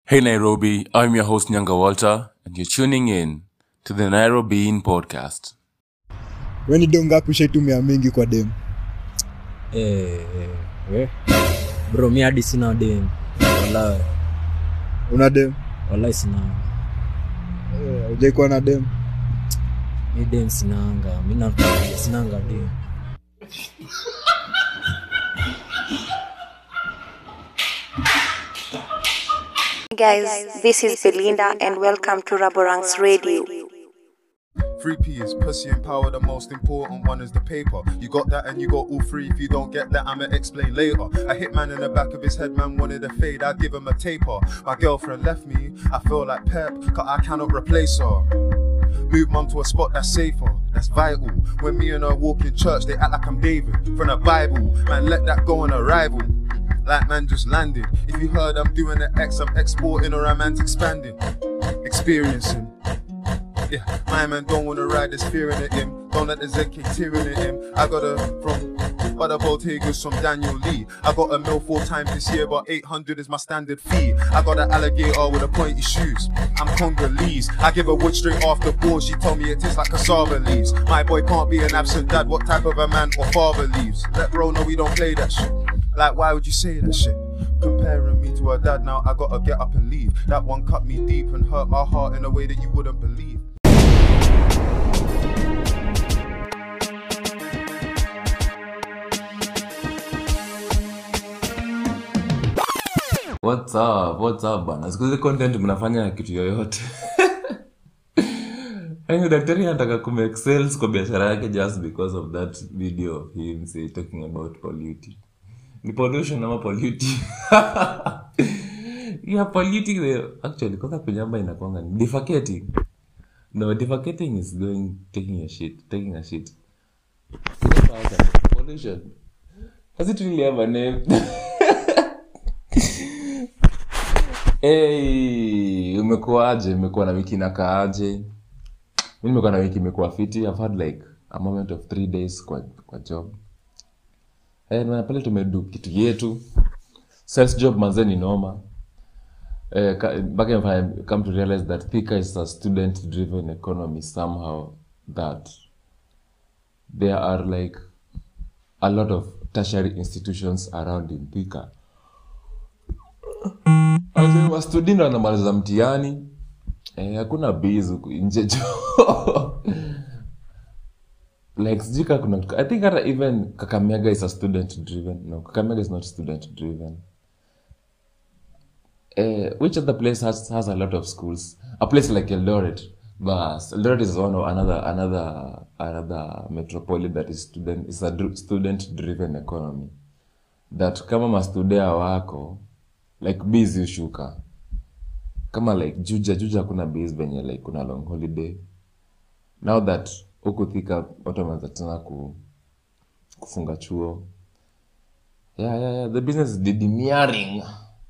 Hey Nairobi, I'm your host Nyanga Walter, and you're tuning in to the Nairobi In podcast. weni do ngapi ushaitumia mingi kwa dem Eh, eh, we. bro mi hadi sina dem wala una dem wala sina Eh, hujaikuwa na dem mi dem sinanga mi nakwambia sinanga dem Guys, this is Belinda and welcome to Raborang's Radio. 3P is pussy and power, the most important one is the paper. You got that and you got all three. If you don't get that, I'ma explain later. A hit man in the back of his head, man wanted a fade, I give him a taper. My girlfriend left me, I feel like Pep, cause I cannot replace her. Move mum to a spot that's safer, that's vital. When me and her walk in church, they act like I'm David from the Bible. Man, let that go on arrival. Like man just landed. If you heard I'm doing the X, I'm exporting or I'm expanding. Experiencing. Yeah, my man don't wanna ride this fear in him. Don't let the Z kick tearing at him. I got a from Butter Botegas from Daniel Lee. I got a mill four times this year, but 800 is my standard fee. I got an alligator with a pointy shoes. I'm Congolese. I give a wood straight off the board. She told me it tastes like cassava leaves. My boy can't be an absent dad. What type of a man or father leaves? Let bro know we don't play that shit. Like, why would you say that shit? Comparing me to her dad now, I gotta get up and leave. That one cut me deep and hurt my heart in a way that you wouldn't believe. What's up? What's up bana? Siku hizi content mnafanya kitu yoyote. Yaani daktari anataka kumake sales kwa biashara yake just because of that video of him say talking about polluting. Ni pollution ama polluting? yeah, polluting the actually kwanza kunyamba inakwanga ni defecating. No, defecating is going taking a shit, taking a shit. Pollution. Does it really have a name? Hey, umekuaje? Umekuwa na wiki inakaaje? Mi nimekuwa na wiki imekuwa fiti. I've had like a moment of three days kwa, kwa job. Eh, na pale tumedu kitu yetu. Sales job manze ni noma. Eh, ka- back if I come to realize that Thika is a student driven economy somehow that there are like a lot of tertiary institutions around in Thika. Wazee wa student wanamaliza mtihani eh, hakuna biz huku nje jo like sijui ka kuna i think hata even kakamega is a student driven no kakamega is not student driven eh, which other place has, has a lot of schools a place like eldoret but eldoret is one of another another another metropolis that is student is a dr- student driven economy that kama mastudea wako like biz hushuka kama like juja juja hakuna biz venye like kuna long holiday now that huku thika watu wameanza tena ku, kufunga chuo yeah, yeah, yeah. the business is didimiaring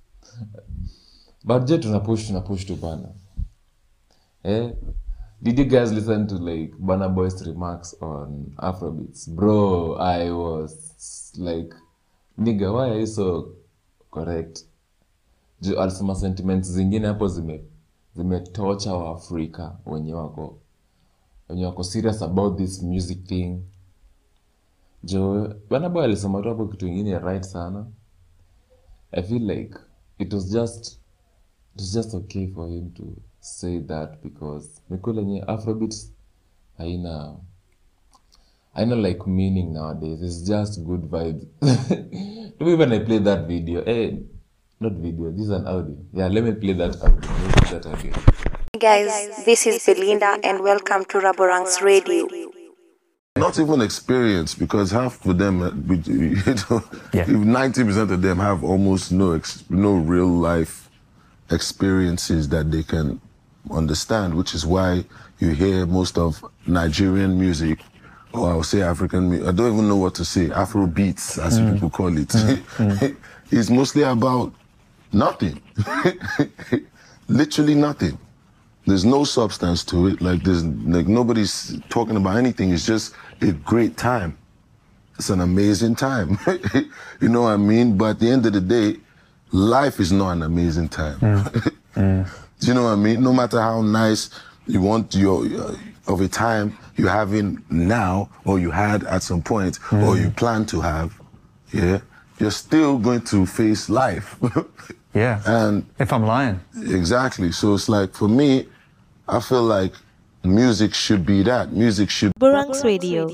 but je tunapush tunapush tu bana eh? did you guys listen to like Burna Boy's remarks on Afrobeats? Bro, I was like, nigga, why are you so correct? Ju alisema sentiments zingine hapo zime zimetocha waafrika wenye wako wenye wako serious about this music thing jo Burna Boy alisema tu hapo kitu ingine right sana i feel like it was just it was just okay for him to say that because mikula yenye afrobeat haina haina like meaning nowadays it's just good vibes Maybe when i play that video eh not video this is an audio yeah let me play that audio Let me play that audio Guys, this is Belinda and welcome to Raborang's Radio. not even experience because half of them, uh, we- you know, ninety percent of them have almost no ex- no real life experiences that they can understand, which is why you hear most of Nigerian music, or I'll say African. mu- I don't even know what to say. Afro beats, as people call it, is mostly about nothing, literally nothing. There's no substance to it. Like there's like nobody's talking about anything. It's just a great time. It's an amazing time. you know what I mean? But at the end of the day, life is not an amazing time. Do you know what I mean? No matter how nice you want your uh, of a time you're having now, or you had at some point, or you plan to have, yeah, you're still going to face life. Yeah. and if I'm lying. exactly, so it's like for me, I feel like music should be that. Music should Burangs Radio.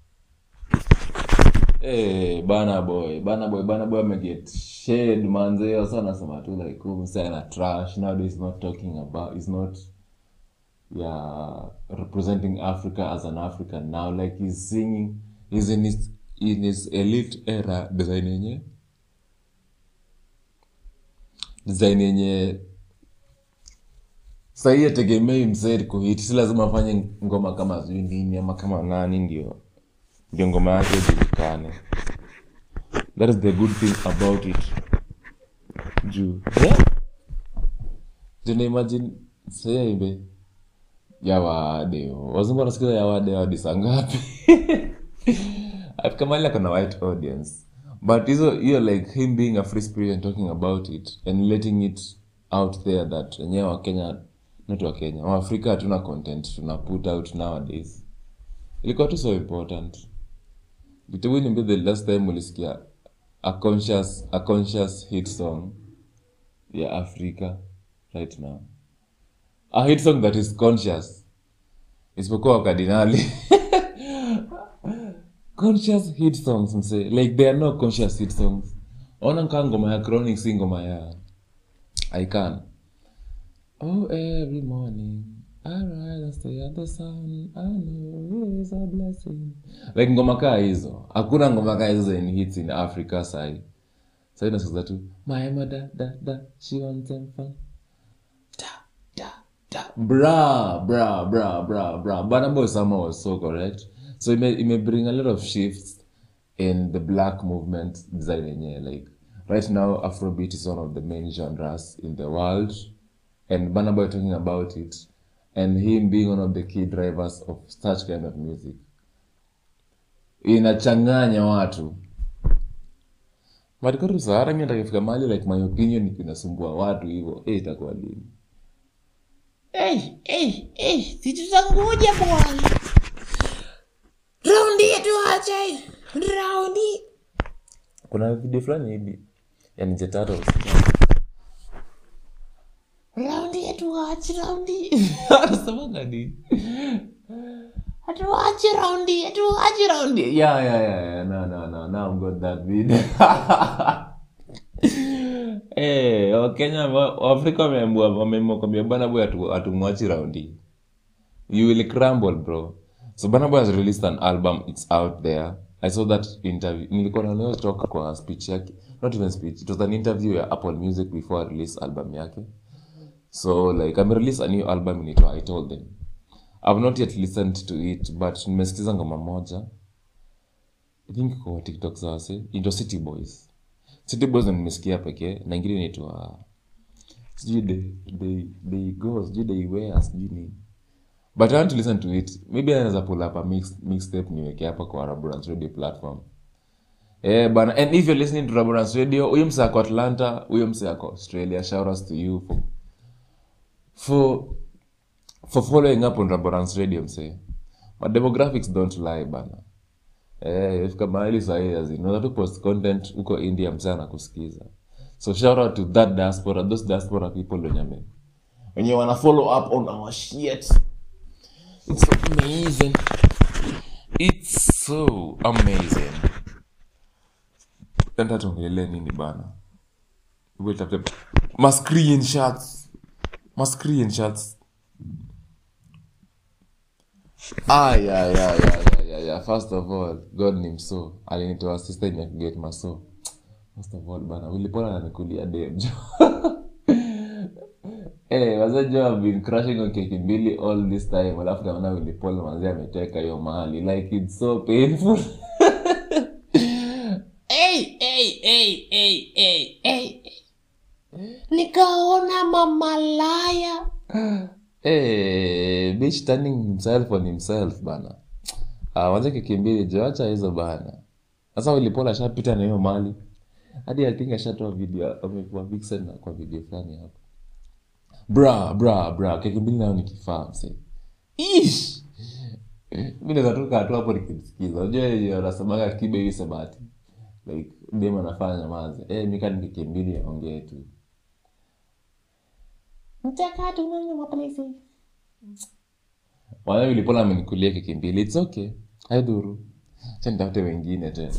hey, bana boy bana boy bana boy ameget shade manze wasa anasema tu like huu msee ana trash nowadays he's not talking about he's not yeah representing africa as an african now like he's singing he's in his in his elite era design yenye design yenye sahii ategemei msee kuhit si lazima afanye ngoma kama sijui nini ama kama nani ndio ndio ngoma yake ijulikane that is the good thing about it juu yeah. tuna imagine sahii aimbe yawadeo wazungu wanasikiza yawadeo hadi saa ngapi afika mali akona white audience but hizo hiyo like him being a free spirit and talking about it and letting it out there that wenyewe wakenya not wakenya waafrika hatuna content tuna put out nowadays ilikuwa tu so important vitabu niambia the last time ulisikia a conscious, a conscious hit song ya africa right now a hit song that is conscious isipokuwa wakardinali conscious hit songs mse like there are no conscious hit songs ona nkaa ngoma ya chronic si ngoma ya i can oh every morning I rise and stay at the sun I know it's a blessing like ngoma kaa hizo hakuna ngoma kaa hizo in hits in africa sai sai nasikiza tu my mother da da she wants them fun bra bra bra bra bra Burna Boy Summer was so correct so it may, it may bring a lot of shifts in the black movement design yenyewe like right now afrobeat is one of the main genres in the world and Burna Boy talking about it and him being one of the key drivers of such kind of music inachanganya watu matikotu sahara mi takifika mahali like my opinion inasumbua watu hivyo eh itakuwa lini Hey, hey, hey, situtangoja bwana. Raundi yetu acha hii. Raundi. kuna video fulani hivi yani jetatu Raundi yetu acha raundi. anasemanga nini Hatuache raundi yetu acha raundi. yeah yeah yeah yeah no no no now I've got that video Eh, wakenya wa- waafrika wameamua wameamua kwambia bana boy hatu- hatumwachi raundi you will crumble bro so bana boy has released an album it's out there i saw that interview nilikuwa naoneo talk kwa speech yake not even speech it was an interview ya apple music before I release album yake so like ame release a new album inaitwa i told them i've not yet listened to it but nimesikiza ngoma moja i think kwa tiktok sawase into city boys city boys ndo nimesikia pekee na ingine inaitwa sijui they, they, they go sijui they wear sijui nini but i want to listen to it maybe anaweza pull up a mix, mixtape niweke hapa kwa Raburans radio platform Eh, bana and if you're listening to Raburans radio huyo mse ako atlanta huyo mse ako australia shout outs to you for for for following up on Raburans radio mse my demographics don't lie bana eh ifika mahali sahii azinaweza tu post content huko india mse anakusikiza so shout out to that diaspora those diaspora people wenye ame- wenye wana follow up on our shit it's so amazing it's so amazing enda tuongelee nini bana Wait, tafute- ma screenshots ma screenshots ah yeah yeah yeah yeah yeah yeah first of all god ni mso alinitoa system ya kuget maso first of all bana ulipona nanikulia demjo Eh, wazaji have been crushing on keki mbili all this time alafu naona wilipol manzi ameteka hiyo mahali like it's so painful Hey, hey, hey, hey, hey, hey. Nikaona mamalaya. Eh, bitch turning himself on himself bana ah, wacha keki mbili joacha hizo bana sasa wilipol ashapita na hiyo mali hadi i think ashatoa video amekuwa vixen na kwa video fulani hapo bra bra bra keki mbili nayo ni kifaa mse ish mi naweza toka tu hapo nikimsikiza unajua yenye wanasemaga kibe hii sabati like dem anafanya nyamaze eh mika ni keki mbili aongee tu Mchakato unanya mapenzi. wanawe ulipona amenikulia keki mbili its okay haidhuru cha nitafute wengine tena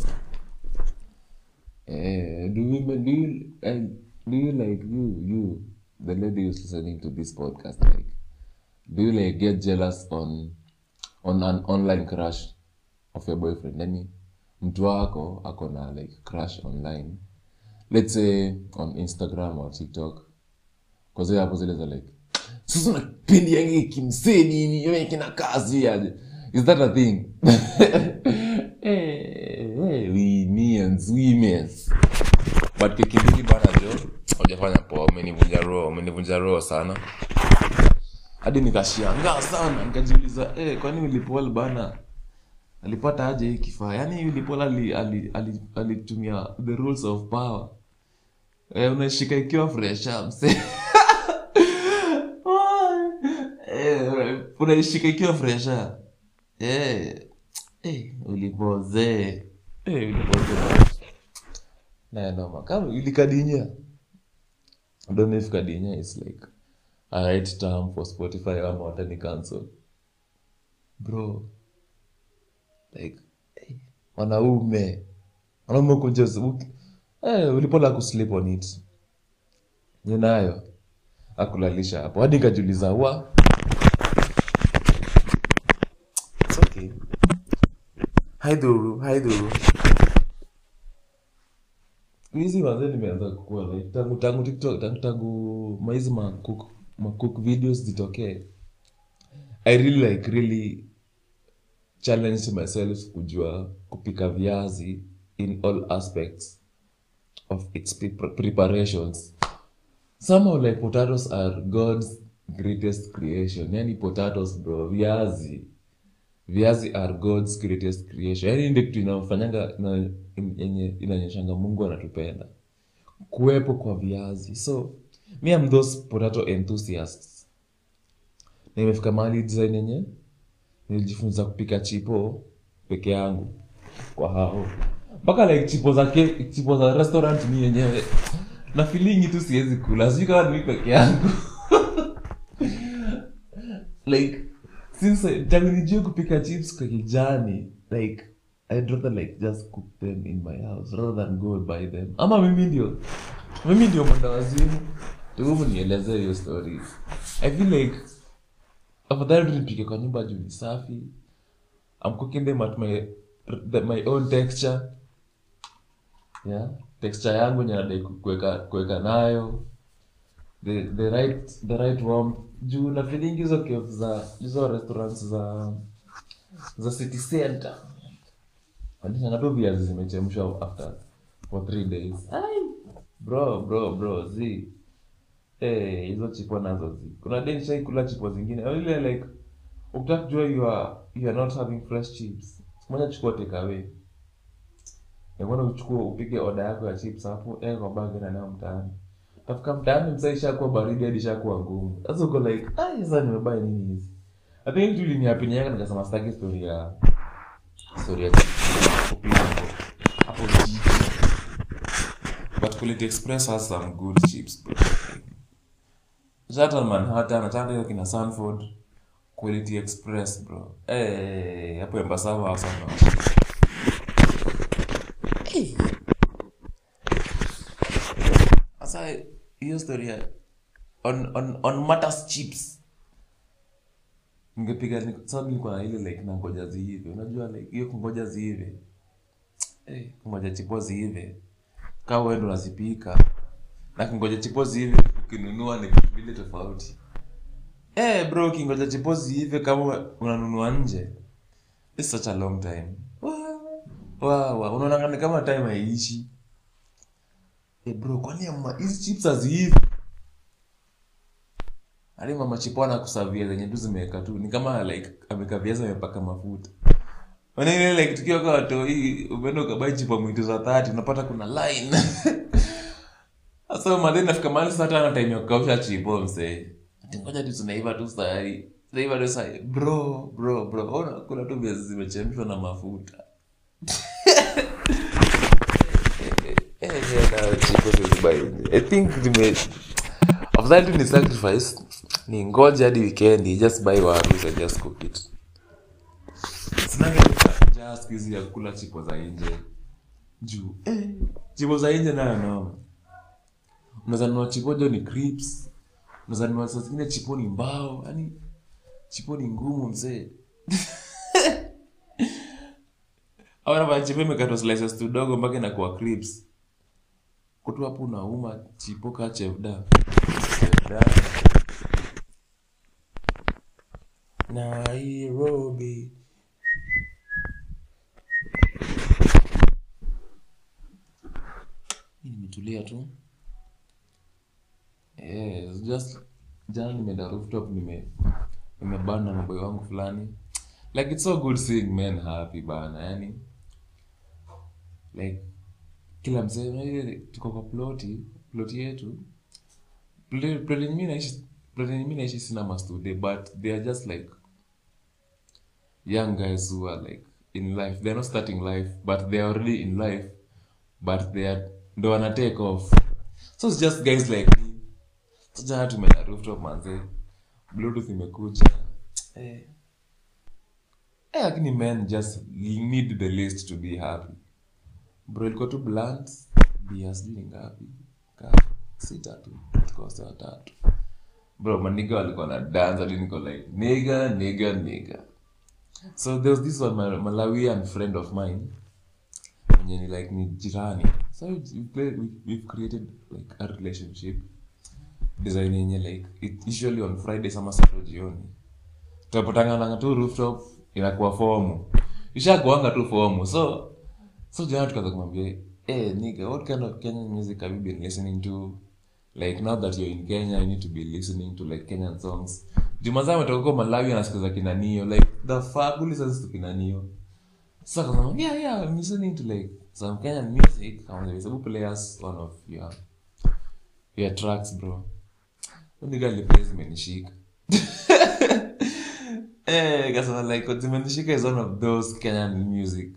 eh, do women do you, eh, do you like you you the lady who's listening to this podcast like do you like get jealous on on an online crush of your boyfriend yani mtu wako ako na like crush online let's say on instagram or tiktok kwanzia hapo zile za like sasa unapendi yangi kimsee nini yeye kina kazi aje is that a thing eh eh women's women's but kikibidi bana jo hujafanya poa umenivunja roho umenivunja roho sana hadi nikashangaa sana nikajiuliza eh kwani ulipol bana alipata aje hii kifaa yaani ulipol alitumia ali, ali, alitumia the rules of power eh, unashika ikiwa fresha mse eh, unaishika ikiwa fresha eh, eh, ulipozee eh, ulipozee naenoma kama ilikadinya I don't know if kadinya is like a right term for spotify ama watani cancel bro like eh, wanaume wanaume kunja eh, ulipola kusleep on it ninayo akulalisha hapo hadi nikajiuliza wa It's okay. haidhuru haidhuru hizi wazee nimeanza kukua like, tangu tangu tiktok tangu tangu maizi macook macook videos zitokee i really like really challenge myself kujua kupika viazi in all aspects of its pre- preparations somehow like potatoes are god's greatest creation yani potatoes bro viazi viazi are god's greatest creation yani ndio kitu inafanyanga ina- yenye inaonyeshanga mungu anatupenda kuwepo kwa viazi so me am those potato enthusiasts na imefika mahali design yenye nilijifunza kupika chipo peke yangu kwa hao mpaka like chipo za ke, chipo za restaurant mi yenyewe na filingi tu siwezi kula sijui kama ni mi peke yangu like since I- tangu nijue kupika chips kwa kijani like I'd rather like just cook them in my house rather than go buy them ama mimi ndio mimi ndio mwenda wazimu tuumu nielezee hiyo story i feel like afadhali tu nipike kwa nyumba juu ni safi i'm cooking them at my the, my own texture yeah texture yangu yenye nadai ku- kuweka kuweka nayo the, the right the right warmth juu na feeling hizo cave za hizo restaurants za za city center wanishanga tu viazi zimechemshwa after for three days Ai, bro bro bro zi Eh, hizo chipo nazo zi kuna day nishaikula chipo zingine ile like ukitaka kujua you are, you are not having fresh chips moja chukua take away Mbona uchukue upige oda yako ya chips hapo eh kwa bag na nayo mtaani. Tafika mtaani msa ishakuwa baridi hadi ishakuwa ngumu. Sasa uko like, ah sasa nimebuy nini hizi? I think tu iliniapiniaka nikasema sitaki story ya story ya kupika hapo. Hapo jiji. But Quality Express has some good chips bro. Shuttle Manhattan, nataka hiyo kina Sanford. Quality Express bro. Eh, hapo Embasava sana. Sasa hiyo story ya on on on matters chips. Ningepiga ni- sababu nilikuwa na ile like nangoja ziive. Unajua like hiyo kungoja ziive. Eh, kungoja chipo ziive. Kama wewe ndo unazipika. Na kungoja chipo ziive ukinunua ni vitu vile tofauti. Eh bro, ukingoja chipo ziive kama unanunua nje. It's such a long time. Wow, wow. Unaona ni kama time haiishi. Eh bro, kwani ama hizi chips haziivi? Hadi mama chipo anakusavia zenye tu zimeweka tu. Ni kama like ameka viazi amepaka mafuta. Wana ile like tukiwa kwa watoi, umeenda ukabai chipo mwitu za 30, unapata kuna line. so madhe nafika mahali sasa hata ana time ya kukausha chipo msee Ati ngoja tu tunaiva tu sahi tunaiva tu sahi bro bro bro ona kuna tu viazi zimechemshwa na mafuta Eh, yeah, na chipo siwezi buy nje. I think nime afadhali tu ni sacrifice ni ngoja hadi weekend just buy waru and just cook it sinanga njaa siku hizi ya kula chipo za nje juu eh, chipo za nje nayo noma unaweza nunua chipo jo ni crips unaweza nunua saa zingine chipo ni mbao yani chipo ni ngumu mzee au nafanya chipo imekatwa slices tudogo mpaka inakuwa crips kutu hapo unauma chipo ka chefda chefda Nairobi Mimi nimetulia tu Eh, just jana nimeenda rooftop nime nimebana na boy wangu fulani like it's so good seeing men happy bana yani like kila msee unajua tuko kwa ploti ploti yetu ploti ploti yenye mimi naishi ploti yenye mimi naishi sina mastude but they are just like young guys who are like in life they're not starting life but they are already in life but they are ndo wana take off so it's just guys like me so jana tumeenda rooftop manze bluetooth imekuja eh eh lakini men just need the list to be happy bro ilikuwa tu blunt bia sijui ni ngapi ka sita tu tukosa watatu bro maniga walikuwa na dance hadi niko like nigga nigga nigga so there was this one Mal- malawian friend of mine mwenye ni like ni jirani so we, we play, we, we've created like a relationship design yenye like it usually on friday sama sato jioni tunapotangananga tu rooftop inakuwa fomu ishakuanga tu fomu so so jana tukaanza kumwambia hey, nigga what kind of kenyan music have you been listening to like now that you're in kenya you need to be listening to like kenyan songs jumaza ametoka huko malawi anasikiza kinanio like the fuck who listens to kinanio so akasema yeah yeah i'm listening to like some kenyan music kaambia sababu play us one of your your tracks bro nigga aliplay zimenishika eh kasema like what zimenishika is one of those kenyan music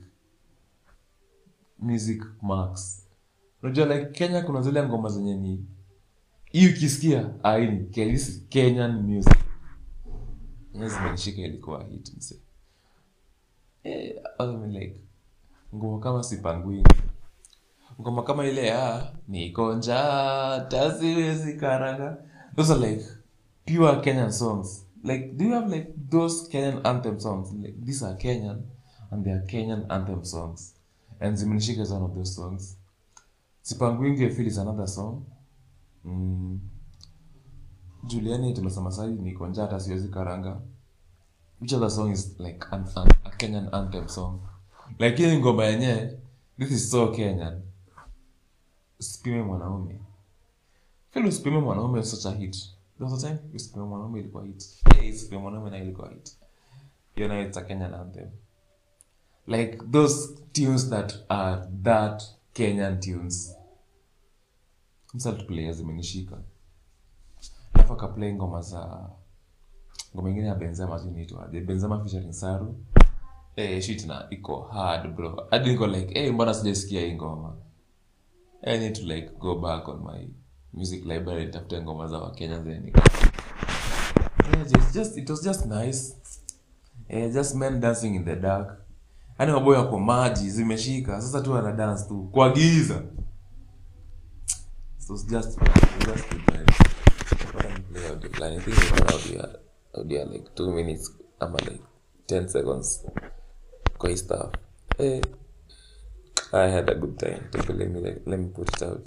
music marks unajua like kenya kuna zile ngoma zenye ni hii ukisikia ah, hii ni Ke- this is kenyan music Yenye zimenishika ilikuwa hit mse eh, I mean like ngoma kama sipangwini ngoma kama ile ya nikonja tasiwezi karanga those are like pure kenyan songs like do you have like those kenyan anthem songs like these are kenyan and they are kenyan anthem songs and zimenishika is one of those songs sipangwingi I feel is another song mm. juliani tumesema sahi nikonja hata siwezi karanga which other song is like an, an, a kenyan anthem song like hii ngoma yenyewe this is so kenyan usipime mwanaume feel usipime mwanaume is such a hit there was a time usipime mwanaume ilikuwa hit yeah, usipime mwanaume na ilikuwa hit you know it's a kenyan anthem like those tunes that are that kenyan tunes msalitplaya zimenishika alafu akaplay ngoma za ngoma ingine ya benzema zinaitwa benzema featuring saru eh shit na iko hard bro hadi niko like eh mbona sijasikia hii ngoma I need to like go back on my music library nitafute ngoma za wakenya zenye niko yeah, just, just, it was just nice eh, just men dancing in the dark yaani maboyo yako maji zimeshika sasa tu ana dance tu kwa giza so it's just, it's just good vibes. Bora ni play audio fulani. I think it's audio audio like two minutes ama like 10 seconds kwa hii stuff eh, I had a good time Take a- let me like, let me put it out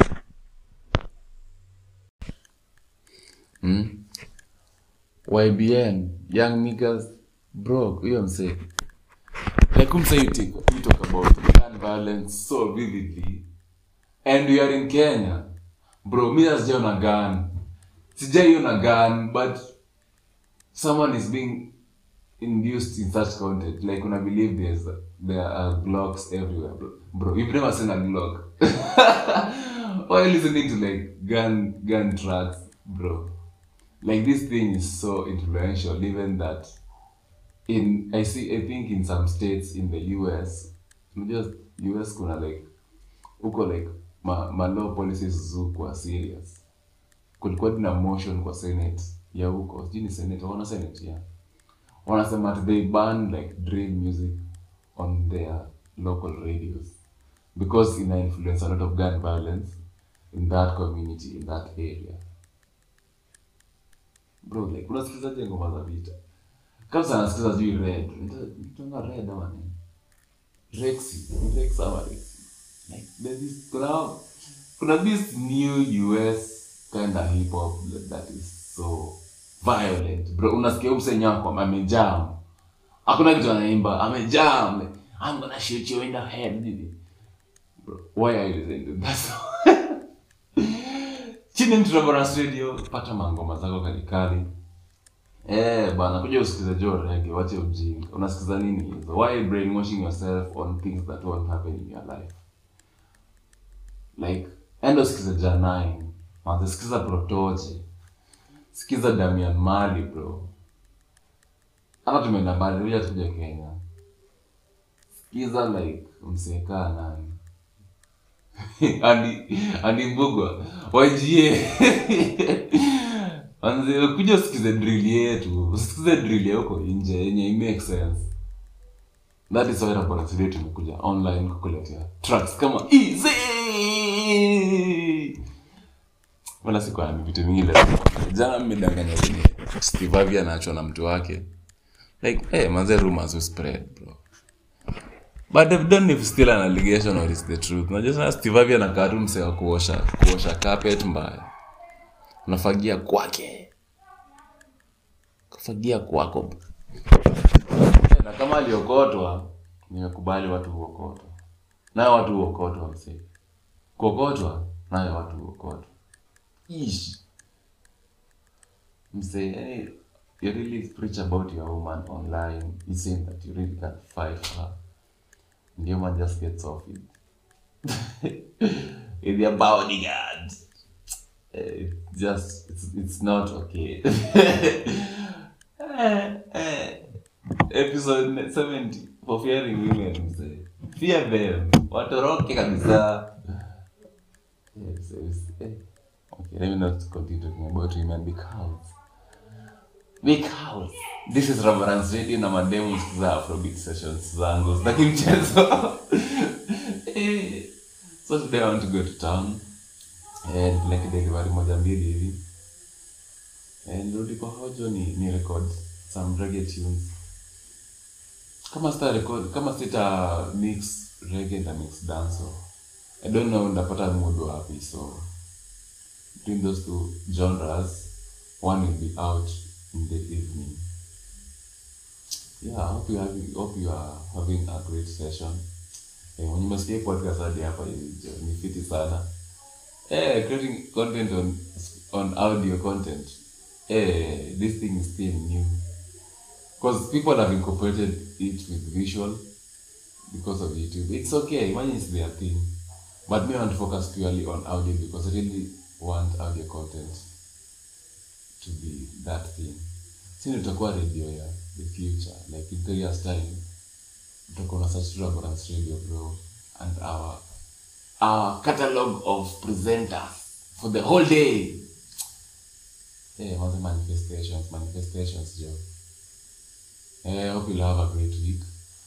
mm? YBN young niggas bro huyo msee like umsee you, take, you talk about gun violence so vividly and we are in Kenya bro mi sijaona gun sijaiona gun but someone is being induced in such content like una believe there's there are glocks everywhere bro, bro you've never seen a glock why are you listening to like gun gun tracks bro like this thing is so influential even that in i see i think in some states in the us unajua us kuna like huko like ma, ma law policies zukwa serious kulikuwa na motion kwa senate ya huko sijui ni senate wana senate ya wanasema ati they ban like drill music on their local radios because ina influence a lot of gun violence in that community in that area bro like unasikizaje ngoma za vita kabisa nasikiza juu red nitonga red ama nini rexy Ni rex ama rexy like there's this kuna kuna this new us kind of hip hop that is so violent bro unasikia umsenyako amejam hakuna kitu anaimba amejam like, i'm gonna shoot you in the head bro why are you listening to that song chini mturaboras radio pata mangoma zako kalikali Eh, bana kuja usikize jo rege wache ujinga unasikiza nini hizo why brainwashing yourself on things that won't happen in your life like enda usikize janine manze sikiza protoje sikiza damian mali bro hata tumeenda mbali uja tuja kenya sikiza like msekaa nani andi andi mbugwa wajie anze kuja usikize drill yetu usikize drill ya huko nje yenye i make sense that is why Raboranks Radio tumekuja online kukuletea tracks kama easy wala sikuwa na vitu mingi leo jana mmedanganya wenye Steve Harvey anaachwa na mtu wake like eh manze rumors will spread bro but they've done if still an allegation or it's the truth unajua sana Steve Harvey anakaa tu msee wa kuosha kuosha carpet mbaya unafagia kwake kufagia kwako na kama aliokotwa nimekubali watu huokotwa nayo watu huokotwa msee kuokotwa nayo watu huokotwa ish msee yani you really preach about your woman online you saying that you really can fight her ndio man just gets off it with your bodyguard Eh, it's just it's, it's not okay Eh, eh. episode 70 for fearing women mzee fear them watoroke kabisa yes, yes, eh. okay let me not continue talking about women because because this is Reverence Radio na mademu za Afrobeat sessions zangu sitaki mchezo Eh, so today I want to go to town eh, nipeleke delivery moja mbili hivi eh, nirudi kwa hojo ni, ni record some reggae tunes kama sita record kama sita mix reggae na mix dance I don't know ndapata mood wapi so between those two genres one will be out in the evening yeah I hope you having hope you are having a great session eh, when you must stay podcast hadi hapa hivi jo, ni fiti sana eh creating content on on audio content eh this thing is still new because people have incorporated it with visual because of YouTube. It's okay, imagine it's their thing. But me I want to focus purely on audio because I really want audio content to be that thing. Si tutakuwa radio ya the future, like in three years time, tutakuwa na such Raborance radio bro and our our catalog of presenters for the whole day. Hey, what's the manifestations? Manifestations, Joe. Eh, hope you'll have a great week.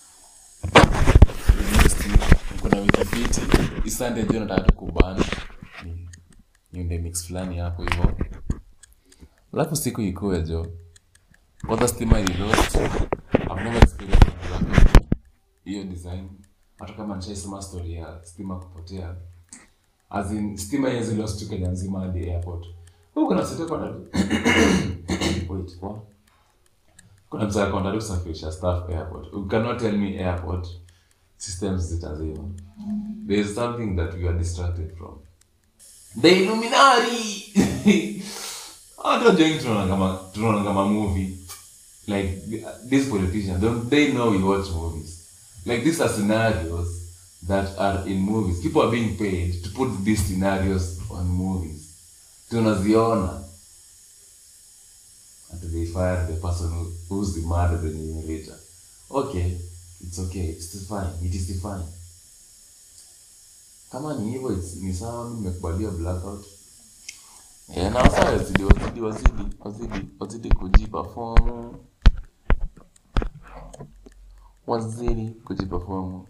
Next week, kuna wiki fiti. Isande ndio nataka tukubana. Ni- Niunde mix fulani hapo hivyo. Alafu siku ikuwe jo. Kwanza stima ni lost. I've never experienced something like that. hiyo design. Hata kama nishaisema story ya stima kupotea. As in, stima hizi lost tu Kenya nzima hadi airport. Huko kuna sita kwa Wait, what? kuna mtu akonda kusafirisha staff airport you cannot tell me airport systems zitazima there is something that we are distracted from the illuminati hata wajengi tunaona kama tunaona kama movie like these politicians don't they know we watch movies like these are scenarios that are in movies people are being paid to put these scenarios on movies tunaziona and they fire the person who, who's the murder the narrator okay it's okay it's fine it is fine kama ni hivyo it's- ni sawa mi nimekubalia blackout Eh, na wasa wazidi wazidi wazidi wazidi wazidi kujipafomu wazidi kujipafomu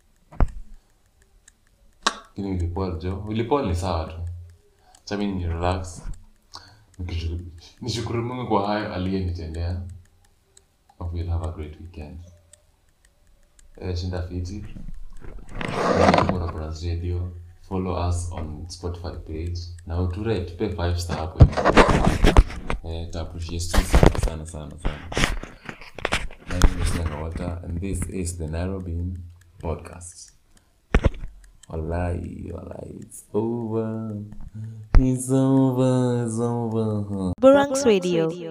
lakini ulipol jo ulipol ni sawa tu chami ni relax Nikishukuru- nishukuru mungu kwa hayo aliyenitendea Hope you'll have a great weekend eh, shinda fiti Rabrans radio follow us on spotify page na uture tupe 5 star hapo eh, taappreciate sana sana sana sana my name is Nanga Walter and this is the Nairobi podcast Wallahi, wallahi, it's over. It's over, it's over. Burangs Radio.